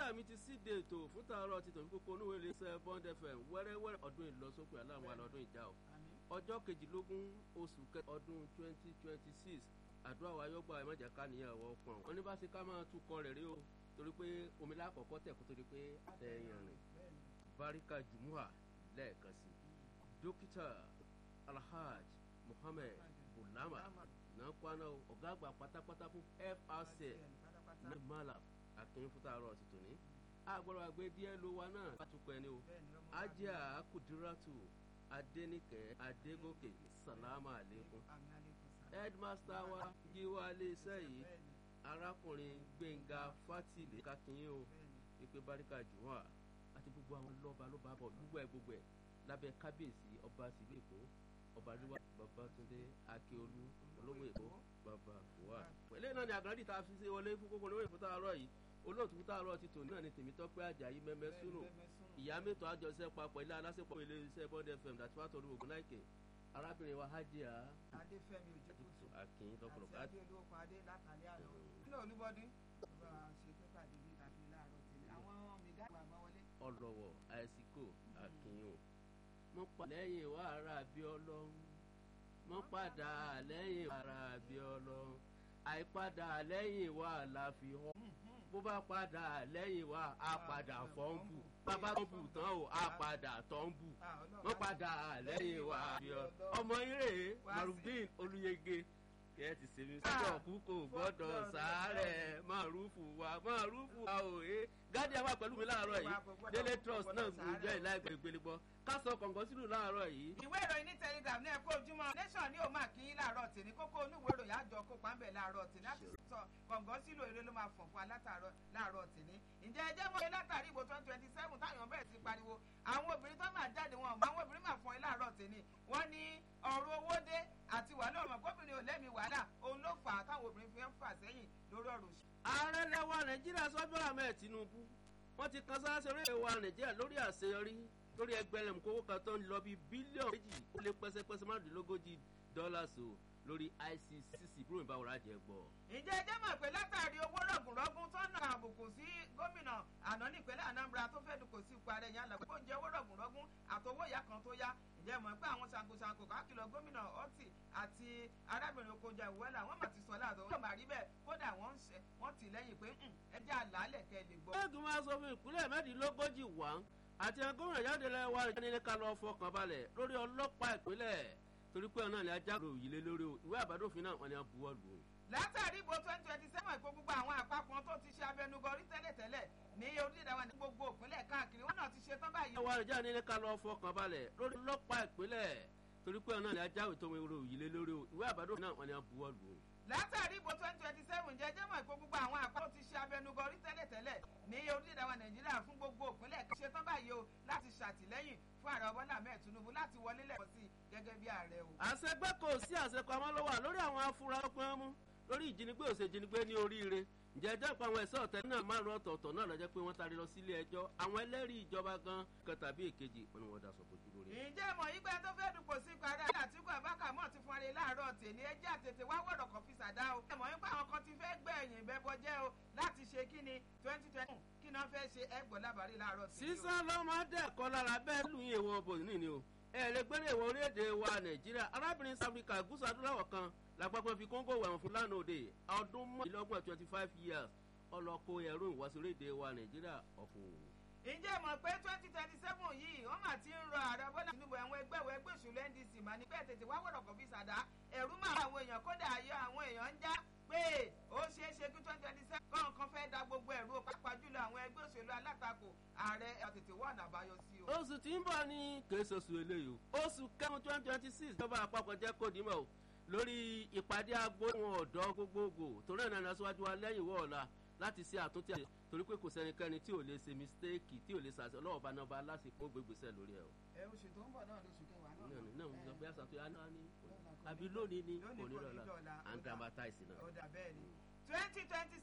bá mi ti síde ètò fún tààrọ̀ ti tòun kókó onúwèé lè ṣe bond fm wẹ́rẹ́wẹ́rẹ́ ọdún ìlọsókè aláwọn àlọ́dún ìjà o ọjọ́ kejìlélógún oṣù kẹta ọdún twenty twenty six àdúrà wa yọgbà ẹ má jẹ́ ká níyàn wọ́ pọ̀n wọn ní bá ṣe ká máa túkọ̀ rẹ̀ rí o torí pé omi lákọ̀ọ́kọ́ tẹ̀ kó tó di pé àtẹ̀yìn rìn barika jumua lẹ́ẹ̀kan sí dókítà alhaj muhammed bulama náà kwana ọ̀gá àgbà pátápátá fún frc ní malam akin fún tààrọ̀ ti tòní agbọ́dọ̀ àgbé díẹ̀ ló wa náà látukọ̀ ẹni o ajá kudiratu adẹnikẹ adégòkè salama aleikum headmaster wa jíwá iléeṣẹ́ yìí arákùnrin gbẹ̀ngà fatile kakinyin o ìpè baríkà jùwọ́n àti gbogbo àwọn lọ́ba lọ́ba bọ̀ gbogbo ẹ̀ gbogbo ẹ̀ lábẹ́ kábíyèsí ọba sílé èkó ọba ríwá babatunde akíolú olówó èkó bàbá wà. pẹ̀lẹ́ náà ni àgbàdì tá a fi ṣe wọlé fún kókó níwèé fún tààrọ̀ yìí olóòtú fún tààrọ̀ ti tòní náà ni tèmítọ́pẹ́ àjàyí mẹ́mẹ́ sùnù ìyá mẹ́tò àjọṣe papọ̀ ilé aláṣepọ̀ ilé iṣẹ́ bond fm dàtí wàá tọ́lu ògùn láìkè arábìnrin wa hajia. adéfẹ́mi ojúkùtù akin lọ́pọ̀lọpọ̀ àti adé olóko adé látàlẹ́ àná nínú olúbọdí ọba ṣe pépà dèbí tàbí láàárọ̀ tèmi àwọn mìgá ìwà àmọ́ wọlé. ọlọ́wọ̀ àìsíkò akin o mo pa lẹ́yìn wa ara bí ọlọ́run mo padà lẹ́yìn wa ara bí ọlọ́run àìpadà lẹ́yìn wa la fi hàn bó bá padà lẹ́yìn wa á padà fọ́nbù bàbá tó bù tán o á padà tọ́ǹbù wọ́n padà lẹ́yìn wa bí ọ. ọmọ ire marudin olùyege kí ẹ ti sèmi sọ́jọ́ kú kò gbọ́dọ̀ sàárẹ̀ márùfù wa márùfù wa ò é gádìá wà pẹ̀lú mi láàárọ̀ yìí délé trust náà gbòòjọ́ ìlà ìgbèlégbèlé gbọ́ ká sọ kọ̀ǹgọ́ sínú láàárọ̀ yìí. ìwé ìròyìn ní telegram ní ẹ̀kọ́ ojúmọ́ nation ní òun àkíyín láàárọ̀ tèmi kókó oníwèé ìròyìn àjọ kópa ń bẹ̀ láàárọ̀ tèmi láti sọ kọ̀ǹgọ́ sílò eré ló máa fọ̀n fún alátàárọ̀ láàárọ̀ tèmi. ǹjẹ́ ẹ jẹ́ mọ́ ẹ látàrí ìbò twenty twenty seven táwọn bẹ̀rẹ̀ sí pariwo àwọn obìnrin tó máa jáde wọn àwọn obìnrin máa fọn ẹ láàárọ̀ tèmi wọ́n ní ọ̀rọ̀ owó dé àti wàhálà ọ̀rọ̀ gómìnà olẹ́mi wàhálà òun ló fà á táwọn obìnrin fi ń fà sẹ́yìn lórí ọ̀rọ̀ òṣèlú. ààrẹ lẹwa nàìjíríà sọ́jọ́ àmẹ́ tinubu wọ́n ti kan sáà ṣeré wa nàìjíríà lórí àṣeyọrí lórí ẹgbẹ̀rún kówó kan tó ń lọ bí bílíọ̀nù méjì ó lé pẹ́sẹ́pẹ́sẹ́ márùndínlógójì dọ́là so lórí icc búrò ìbáwòrán àjẹ gbọ́. ǹjẹ́ ẹ jẹ́ mọ̀ pé látàrí owó rọ̀gùnrọ̀gùn tó ń nà àbùkù sí gómìnà àná nípínlẹ̀ anambra tó fẹ́ dùkọ̀ sí ipò ààrẹ yẹn lọ́wọ́ ó jẹ́ owó rọ̀gùnrọ̀gùn àtọwọ́ ìyá kan tó yá ǹjẹ́ mọ̀ pé àwọn ṣàǹkóṣàǹkó káàkiri gómìnà ọtí àti arábìnrin okojà ìwẹ́là wọ́n mà ti sọ láàtọ̀ wọ́n mà rí bẹ́ẹ̀ kódà wọ́n tì lẹ́yìn pé ẹ jẹ́ àlàálẹ̀ kẹ́ lè gbọ́. ẹ̀ẹ́dùn máa sọ fún ìpínlẹ̀ mẹ́rìndínlógójì wá àti gómìnà jáde lẹ́wà ìjáde ká lọ fọkàn balẹ̀ lórí ọlọ́pàá ìpínlẹ̀ torí pé ọ̀nà ni ajá rò yìí lé lórí o ìwé àbádòfin náà wọn ni a buwọ́ lù ú. látàrí ìbò twenty twenty seven ìpò gbogbo àwọn àpapọ̀ tó ti ṣe abẹnugọrí tẹ́lẹ̀tẹ́lẹ̀ ní orílẹ̀-èdè wa ní gbogbo ìpínlẹ̀ káàkiri wọn náà ti ṣe tán báyìí. ẹwà ìjà ní ká lọ fọkàn balẹ̀ lórí ọlọ́pàá ìpínlẹ̀ torí pé ọ̀nà ni ajá rò tó rò yìí lé lórí o ìwé àbádòfin náà wọn ni a buwọ́ lù ú látàrí ìbò twenty twenty seven jẹjẹ mọ̀ ìpò gbogbo àwọn àpapọ̀ ti ṣe abẹnugọrí tẹ́lẹ̀tẹ́lẹ̀ ní orílẹ̀-èdè wa nàìjíríà fún gbogbo ìpínlẹ̀ ṣe tán báyìí o láti ṣàtìlẹ́yìn fún ààrẹ bọ́lá ahmed tinubu láti wọlé lẹ́kọ̀ọ́ sí gẹ́gẹ́ bí ààrẹ o. àṣegbé kò sí àṣepamọ́ ló wà lórí àwọn afurasí pín mú lórí ìjínigbé òṣèjínigbé ní oríire ǹjẹ́ ẹjọ́ ìpa àwọn ẹ̀sọ́ ọ̀tẹ́ náà márùn ọ̀tọ̀ọ̀tọ̀ náà lọ́jọ́ pé wọ́n tarí lọ sílé ẹjọ́ àwọn ẹlẹ́rìí ìjọba gan kan tàbí èkejì wọn ni wọ́n daṣọ bojú lórí. ǹjẹ́ mọ̀ yí pé tó fẹ́ dùpò sí parí àtìkú àbákà mọ̀ ti fún ara láàárọ̀ tèmi ẹjẹ́ àtètè wá wọ̀rọ̀ kan fi ṣàdá o. ẹ mọ̀ yí pé àwọn kan ti fẹ́ gbẹ̀yìn ìbẹ́bọ jẹ́ o láti ṣe kí ni twenty twenty kí náà fẹ́ ṣe ẹgbọ̀n lábàárí láàárọ̀ tèmi o. sísan lọ́mọdé ẹ̀kọ́ lára bẹ́ẹ̀ lù yín èèwọ̀ bò ní ni o ẹ lè gbére ìwọ orílẹ̀-èdè wa nàìjíríà arábìnrin south africa gúúsù adúláwọ̀ kan làpapọ̀ fi kóńgò wẹ̀wọ̀n fún lánàá òde ọdún mọ́ọ̀lọ́gbọ̀n twenty five years ọlọ́kọ̀ ẹ̀rọ ìwáṣọ orílẹ̀-èdè wa nàìjíríà ọ̀fọ̀. ǹjẹ́ mọ̀ pé twenty twenty seven yìí wọ́n mà ti ń rọ ààrẹ bọ́lá tinubu àwọn ẹgbẹ́ ìwé ẹgbẹ́ òṣèlú ndc mà ní pẹ́ tètè wá wọ̀rọ̀ kan fi ṣàdá ẹ̀rú mà àwọn èèyàn kódà ayọ̀ àwọn èèyàn ń já pé ó ṣeé ṣe kí twenty twenty seven kọ̀ọ̀kan fẹ́ da gbogbo ẹ̀rú pàápàá jùlọ àwọn ẹgbẹ́ òṣèlú alátakò ààrẹ tètè wọ́n ọ̀nà àbáyọ sí o. oṣù tí ń bọ̀ ní kèésì oṣù eléyìí o oṣù kẹrin twenty twenty six ìjọba àpapọ̀ jẹ́ kó dìímọ̀ o lórí ìpàdé agbóhùn ọ̀dọ́ gbogbogbò torí ẹ̀ náà aṣáájú wa lẹ́yìn wọ́ọ̀la láti ṣe àtúntì àti torí pé kò sẹ́nikẹ́ni tí ò lè ṣe mistéèkì tí ò lè ṣàṣẹ ọlọ́wọ́ bá náà bá lásìkò gbégbèsè lórí ẹ̀ o. ẹ oṣù tó ń bọ̀ náà lóṣù kẹwàá náà. náà náà ń sọ pé àṣà tó yá náà ní àbí lónìí ní onírọ̀lá and dramatize náà. ó dà bẹ́ẹ̀ ni twenty twenty